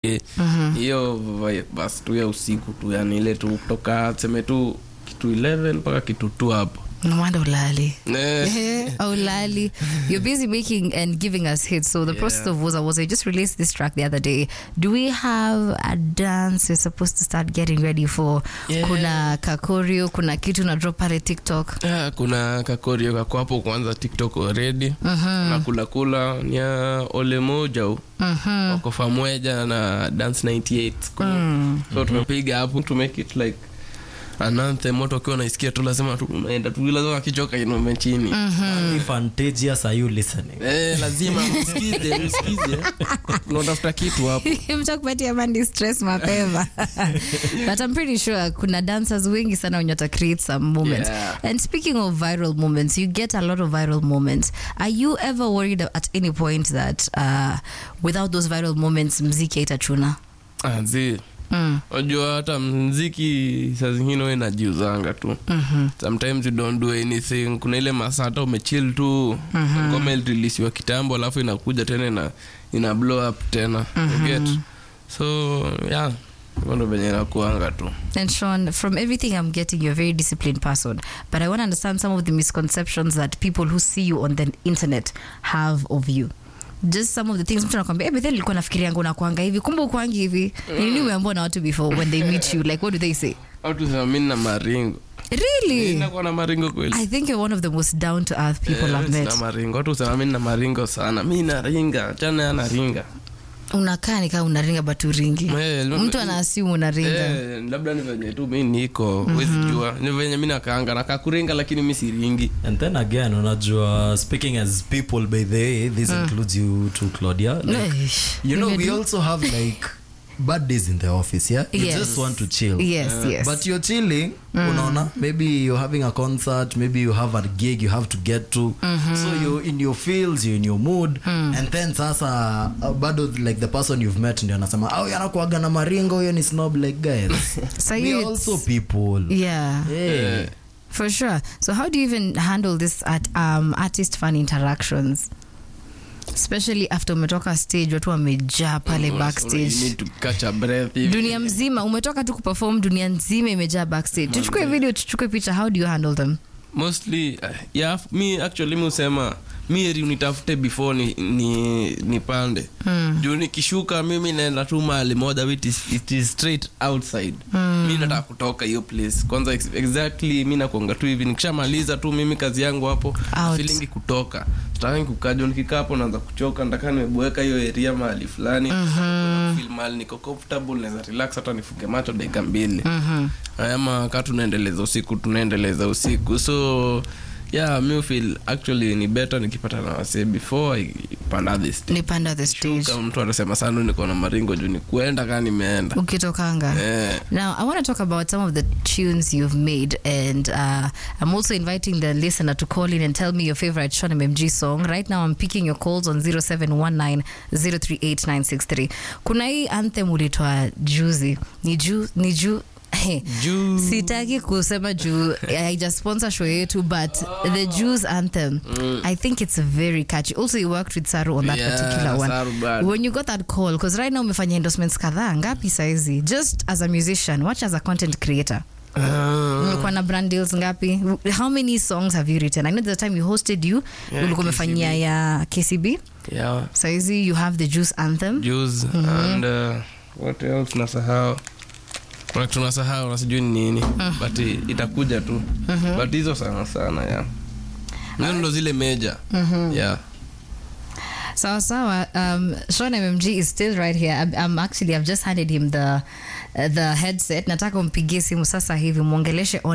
hiyo vi- basi tu ya usiku tu yani ile tu kutoka seme tu kitu 11 mpaka kitu tu hapo No wonder ulali. Eh, oh, Lali, you're busy making and giving us hits. So the process of Woza Woza, you just released this track the other day. Do we have a dance you're supposed to start getting ready for? Yeah. Kuna kakorio, kuna kitu na drop pale TikTok. ah, kuna kakorio kako hapo kwanza tiktok already na kula kula ni ya ole moja u wako famweja na dance 98 so tumepiga hapo to make it like an anthem watu wakiwa naisikia tu lazima tu unaenda tu lazima akichoka inume chini Fantagious, are you listening? Eh, lazima msikize msikize unatafuta kitu hapo mtakupatia mandi stress mapema but i'm pretty sure kuna dancers wengi sana wenye wata create some moments Yeah. and speaking of viral moments you get a lot of viral moments are you ever worried at any point that uh, without those viral moments mziki haitachuna Ah, zi mm. unajua hata mziki saa zingine we najiuzanga tu mm-hmm. sometimes you don't do anything kuna ile masaa hata umechill tu ngoma ilireleasiwa kitambo alafu inakuja tena ina, ina blow up tena you get so yeah hivyo ndo venye inakuanga tu And Sean, from everything I'm getting, you're a very disciplined person. But I want to understand some of the misconceptions that people who see you on the internet have of you. Just some of the things mtu anakwambia eh, Bethel nilikuwa nafikiria yangu nakuanga hivi kumbe ukwangi hivi Ni nini umeambiwa na watu before when they meet you like what do they say au tusema mi na maringo really nakuwa na maringo kweli I think you're one of the most down to earth people Eh, I've mi met sina maringo watu husema mi na maringo sana mi naringa chana anaringa unakaa ni kama unaringa but uringi Eh, mtu anaasimu unaringa Eh, labda ni venye tu mi niko wezi jua ni venye mi nakaanga nakaa kuringa lakini mi siringi And then again, unajua, speaking as people, by the way, this includes you too, Claudia. Like, Eish, you know, we nimedu- also have like bad days in the office, yeah? You Yes. just want to chill. yes yes But you're chilling, unaona, maybe you're having a concert, maybe you have a gig you have to get to. So you're in your fields, you're in your mood. And then sasa, uh, bado like the person you've met ndio anasema, oh, yanakuaga na maringo, huyo ni snob like guys. So we you- are also people. yeah Hey. For sure. So, how do you even handle this at um, artist fan interactions, especially after umetoka stage, watu wamejaa pale You backstage, need to catch a breath hivi. dunia mzima umetoka tu kuperform, dunia nzima imejaa backstage. Tuchukue video, tuchukue picha. How do you handle them? mostly uh, yeah, mi actually mi husema mi heri unitafute before ni, ni, nipande mm. juu nikishuka mimi naenda tu mahali moja it is, it is straight outside mm. mi nataka kutoka hiyo place kwanza ex exactly mi nakuanga tu hivi nikishamaliza tu mimi kazi yangu hapo Out. filingi kutoka sitaki kukaja nikikaa hapo naanza kuchoka nataka nimeboeka hiyo area mahali fulani mm-hmm. feel mahali niko comfortable naweza relax hata nifunge macho dakika mbili mm-hmm. ama kaa tunaendeleza usiku tunaendeleza usiku so yeah mi feel actually ni better nikipata na wasee before I panda this stage. Nipanda the stage. kama mtu anasema sana niko na maringo juu ni kuenda kaa nimeenda Ukitokanga. eh. Now, I want to talk about some of the tunes you've made, and uh, I'm also inviting the listener to call in and tell me your favorite Sean MMG song. Right now, I'm picking your calls on 0719038963. Kuna hii anthem ulitoa juzi, ni juu, ni juu Juu. sitaki kusema juu haija sponsor show yetu but the Jews anthem I think it's very catchy also you worked with Saru on that Yeah, particular one Saru bad. when you got that call because right now umefanya endorsements kadhaa ngapi saizi just as a musician watch as a content creator Ah. umekuwa na brand deals ngapi how many songs have you written i know the time you hosted you Yeah, ulikuwa umefanyia ya kcb yeah saizi you have the juice anthem juice and uh, what else nasahau kuna kitu nasahau na sijui ni nini but i- itakuja tu but hizo sana sana ya hizo ndo zile meja yeah sawa sawa um, Sean mmg is still right here I'm, I'm actually i've just handed him the uh, the headset nataka umpigie simu sasa hivi mwongeleshe on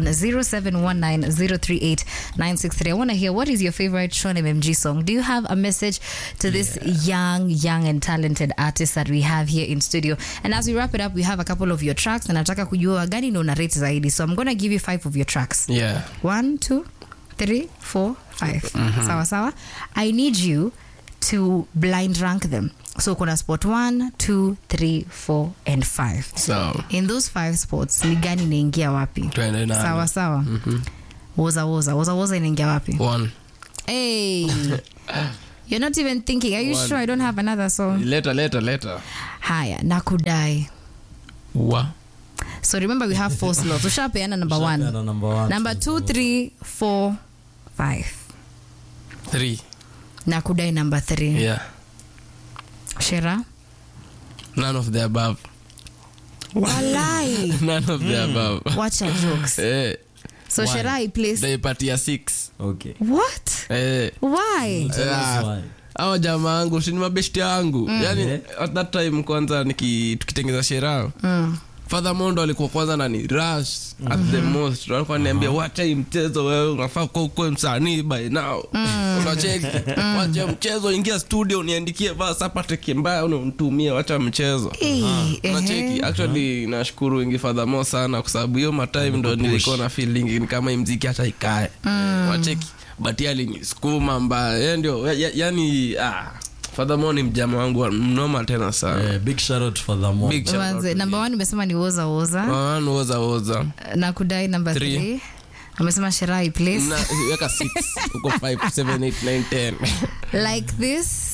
0719038963 i want to hear what is your favorite Sean mmg song do you have a message to this young young and talented artist that we have here in studio and as we wrap it up we have a couple of your tracks na nataka kujua gani ndo una rate zaidi so i'm gonna give you five of your tracks yeah one, two, three, four, five. Sawa sawa. I need you to blind rank them. So kuna spot one, two, three, four, and five. so In those five spots, ni gani inaingia wapi? twende nalo. Sawa sawa. Woza woza. Woza woza inaingia wapi? one Hey. You're not even thinking. Are you sure I don't have another song? leta leta leta Haya, nakudai. wa So remember we have four slots. Ushapeana number one. Ushapeana number one. Number two, three, four, five. three Nakudai number three. yeah Shera. none of the above Walai. none of the above Wacha jokes. eh So Shera I place. daipatia six Okay. What? eh Why? Tell us Ah. why. awa jamaa angu sini mabeshti yangu yani Yeah. at that time kwanza niki- tukitengeza sheraa Mm. Father Mondo alikuwa kwanza nani rush at the most alikuwa niambia wacha hii mchezo wewe unafaa kuwa ukuwe msanii by now unacheki wacha mchezo ingia studio niandikie verse hapa teke mbaya unamtumia wacha mchezo Eh, unacheki ehe. actually nashukuru ingi Father Mo sana kwa sababu hiyo matime ndo nilikuwa na feeling ni kama hii mziki hata ikae wacheki but yeye alinisukuma mbaya yeye ndio ya- ya- yani ah Father Mo ni mjama wangu wa- mnoma tena sana Eh, big shout out for the mom. big shout out Manze, to number one umesema ni woza woza One woza woza nakudai number Three. three amesema Shera I place. Na- weka six uko five seven eight nine ten like this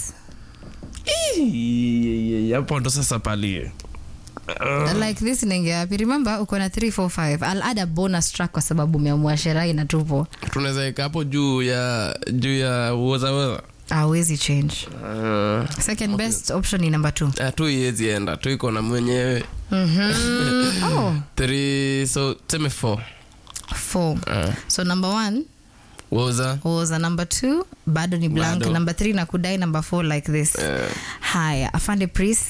Ii, hapo ndo sasa palie like this inaingia wapi remember uko na 345 i'll add a bonus track kwa sababu umeamua sherai na tupo tunaweza weka hapo juu ya juu ya woza woza awezi change Ah, second best option ni number two ah, tu iwezi enda tu iko na mwenyewe oh three so tuseme four four Ah, so number one woza was a number two bado ni blank Bado. number three na kudai number four like this Eh, haya afande priest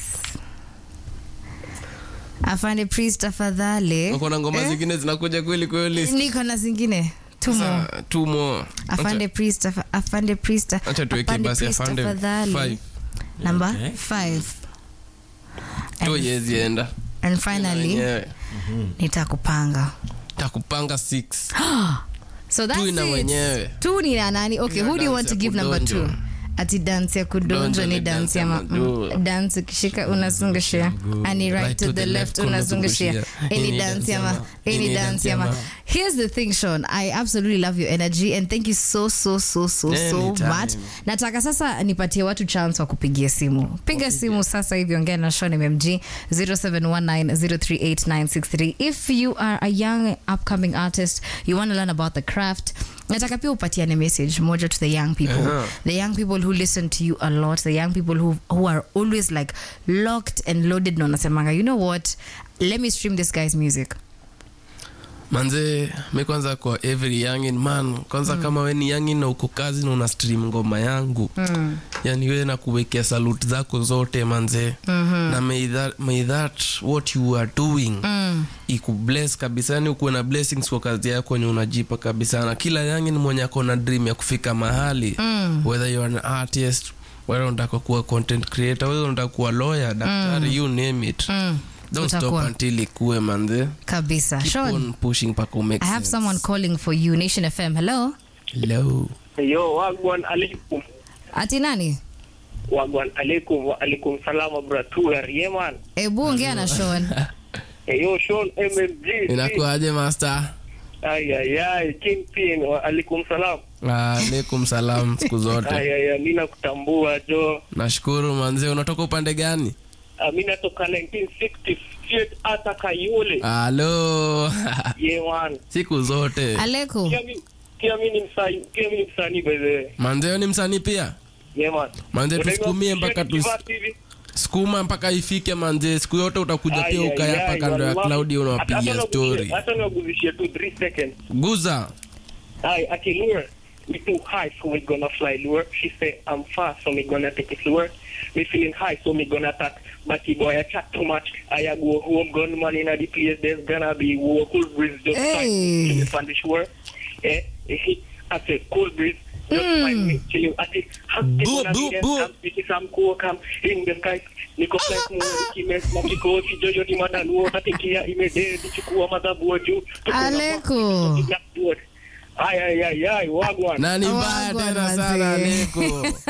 afande priest tafadhali uko na ngoma Eh? zingine zinakuja kweli kweli niko na zingine two more Sasa, two more afande priest afa- afande priest acha tuweke afande basi priest afande tafadhali. five number Okay. five tu iwezi enda and finally Mwenyewe. nitakupanga takupanga six so that's Tu ina it. mwenyewe. tu ni na nani okay Ina who do you dance want to ya give number two kudonjo. ati dance ya kudonjo Kudonjo ni ni dance dance ya ya ma- majuu. mm, dance ukishika unazungushia ani right to the left unazungushia any dance ya ma any dance ya ma here's the thing Sean I absolutely love your energy and thank you so so so so so Anytime. much nataka sasa nipatie watu chance wa kupigia simu piga simu sasa hivi ongea na Sean MMG 0719038963 if you are a young upcoming artist you want to learn about the craft nataka pia upatiane message moja to the young people Uh-huh. the young people who listen to you a lot the young people who, who are always like locked and loaded na unasemanga you know what let me stream this guy's music manze mi kwanza kwa every youngin man kwanza mm. kama we ni youngin na uko kazi na una stream ngoma yangu mm. yani we na kuwekea salute zako zote manze mm-hmm. na may that, may that what you are doing mm. ikubless kabisa yani ukuwe na blessings kwa kazi yako wenye unajipa kabisa na kila youngin mwenye ako na dream ya kufika mahali mm. whether you are an artist whether unataka kuwa content creator whether unataka kuwa lawyer daktari mm. you name it mm. don't stop Utakuwa. until ikuwe manze kabisa keep Sean, on pushing mpaka umake I have sense. someone calling for you Nation FM hello Hello. Yo, wagwan alaikum. ati nani Wagwan alaikum wa alaikum salama bratuer. Yeah man. ebu ongea na Sean Hey, yo, Sean MMG. inakuaje master Ay, ay, ay. Kingpin wa alaikum salam. alaikum salam siku zote Ay, ay, ay. Mimi nakutambua jo. nashukuru manze unatoka upande gani Uh, mimi natoka 1960 straight hata Kayole. halo Yeah man. siku zote aleko Pia mimi pia mimi ni msanii, pia mimi ni msanii by the way. manzeo ni msanii pia Yeah man. manze Unajua tusukumie mpaka tu straight hivi. sukuma mpaka ifike manze siku yote utakuja Ay, pia ay, ukaya hapa ay, kando ya wallahi. klaudi Hata- unawapigia hata story niwaguzishie- Hata niwaguzishie tu 3 seconds. guza Hi, Ati lure. Me too high, so we gonna fly lure. She say I'm fast, so me gonna take it lure. Me feeling high, so me gonna attack. But the boy I chat too much. I go home, gunman in the place. There's gonna be war. Cool breeze just Hey. find me on the shore. Eh, eh, I say cool breeze. Just find me chilling. I say, happy Boo, gonna boo, be there. boo. I'm speaking some cool come in the sky. Niko flex mo kimes na kikosi jojo ni madaluo tatikia imede nichukua madhabu juu Tuko na Aleko. Blackboard. Ay, ay, ay, ay, wagwan. na ni mbaya Wagwan tena wazee. sana leko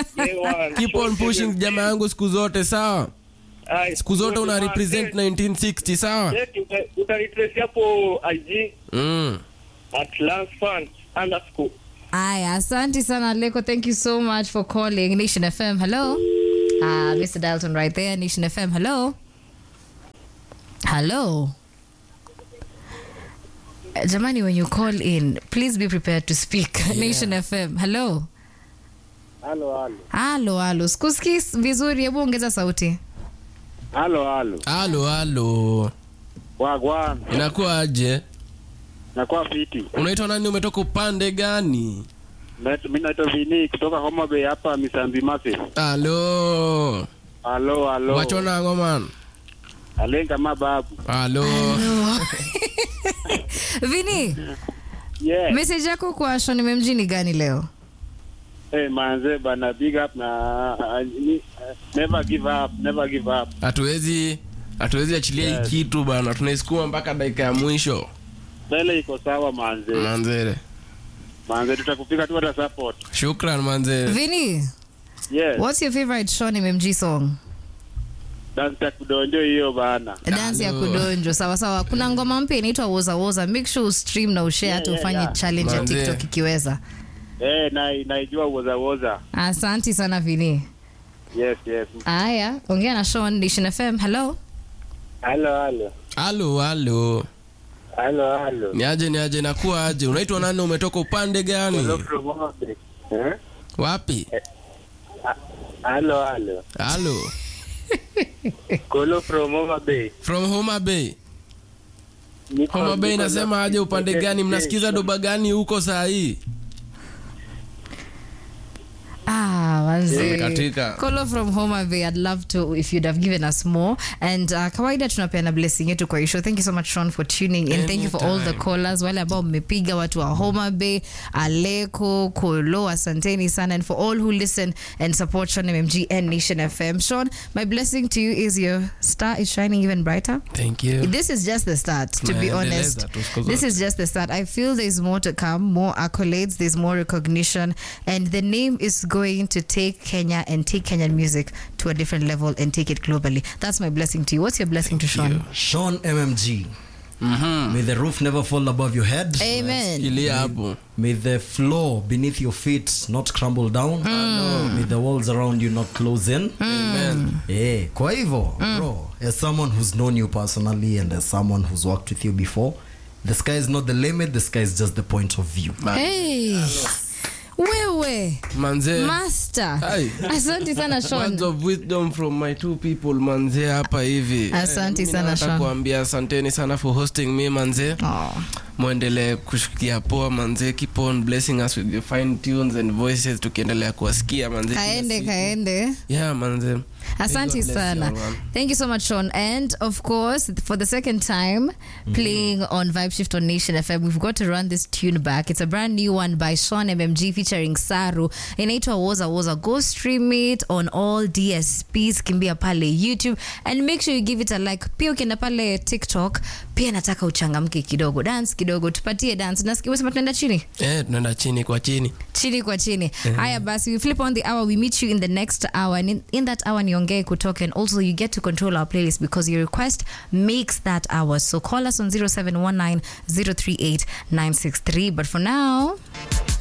Ewan. keep on pushing jamaa yangu siku zote sawa Ay, siku zote una ewan, represent eh, 1960 sawa eh, uta- utanitrace hapo IG mm. at Lance Fan underscore Aya, asante sana Leko. Thank you so much for calling Nation FM. Hello. Ah, Mr. Dalton right there. Nation FM. Hello. Hello. Uh, Jamani, when you call in, please be prepared to speak. Nation FM. Hello. Halo, halo. Halo, halo. Sikusikii vizuri, hebu ongeza sauti. Halo, halo. halo halo Wagwan. inakuwa aje Nakuwa fiti. unaitwa nani umetoka upande gani Met- Mi naitwa Vini kutoka Homa Bay hapa Misambi Mase. halo Halo, halo. wachona ngoman Alenga mababu. halo Vini, Yeah. message yako kwa Shoni Memji ni gani leo? Hey, manze bana big up na uh, ni, uh, never give up, never give up. hatuwezi hatuwezi achilia Yes. hii kitu bana tunaisukuma mpaka dakika ya mwisho Mbele iko sawa manze. manzere Manze tutakupika tu hata support. shukran manzere Vini, Yes. what's your favorite Shoni Memji song? Dance ya kudonjo hiyo bana. dansi ya Halo. kudonjo sawa sawa kuna ngoma mpya inaitwa woza woza make sure ustream na ushare hata yeah, ufanye yeah. challenge ya Manze. tiktok ikiweza Eh, na naijua woza woza. asanti sana vini Yes, yes. aya ongea na Sean Nation FM hello Halo, halo. halo halo Halo, halo. ni aje ni aje nakuwa aje unaitwa nani umetoka upande gani from Homa Bay. Eh? wapi Halo, halo. halo Kolo from Homa Bay. from homa bay Niko- homa bay niko nasema na- aje upande gani mnasikiza doba gani huko saa hii ah manze katika. Kolo from Homa Bay I'd love to if you'd have given us more and uh, kawaida tunapeana blessing yetu kwa hisho thank you so much Sean for tuning in thank you for all the Anytime. callers wale ambao mmepiga watu wa Homa Bay Aleko Kolo asanteni sana and for all who listen and support Sean MMG and Nation FM Sean my blessing to you is your star is shining even brighter thank you this is just the start to be Tunaendeleza honest tu siku this zote. is just the start i feel there's more to come more accolades there's more recognition and the name is going to take kenya and take kenyan music to a different level and take it globally that's my blessing to you what's your blessing to sean Sean MMG. Mhm. May the roof never fall above your head. amen ilia hapo May the floor beneath your feet not crumble down. May the walls around you not close in. amen Eh, kwa hivyo, bro, as someone who's known you personally and as someone who's worked with you before, the sky is not the limit, the sky is just the point of view. hey wewe manze master Hai. asante sana words sean of wisdom from my two people manze hapa hivi Asante Eh, mimi sana, nataka Sean. kuambia asanteni sana for hosting me manze oh. mwendelee kushikia poa manze keep on blessing us with your fine tunes and voices tukiendelea kuwasikia manze kila kaende siku. kaende yeah manze Asante God bless sana. you, man. Thank you so much, Sean. And of course, for the second time, playing on Vibe Shift on Nation FM, we've got to run this tune back. It's a brand new one by Sean MMG featuring Saru. Inaitwa Woza Woza. Go stream it on all DSPs. Kimbia pale YouTube. And make sure you give it a like. Pia ukienda pale TikTok, pia nataka uchangamke kidogo. Dance kidogo. Tupatie dance. Nasikia umesema tunaenda chini? eh tunaenda chini kwa chini chini kwa chini haya basi we flip on the hour we meet you in the next hour and in, in that hour niongee kutoka and also you get to control our playlist because your request makes that hour so call us on 0719 038 963 but for now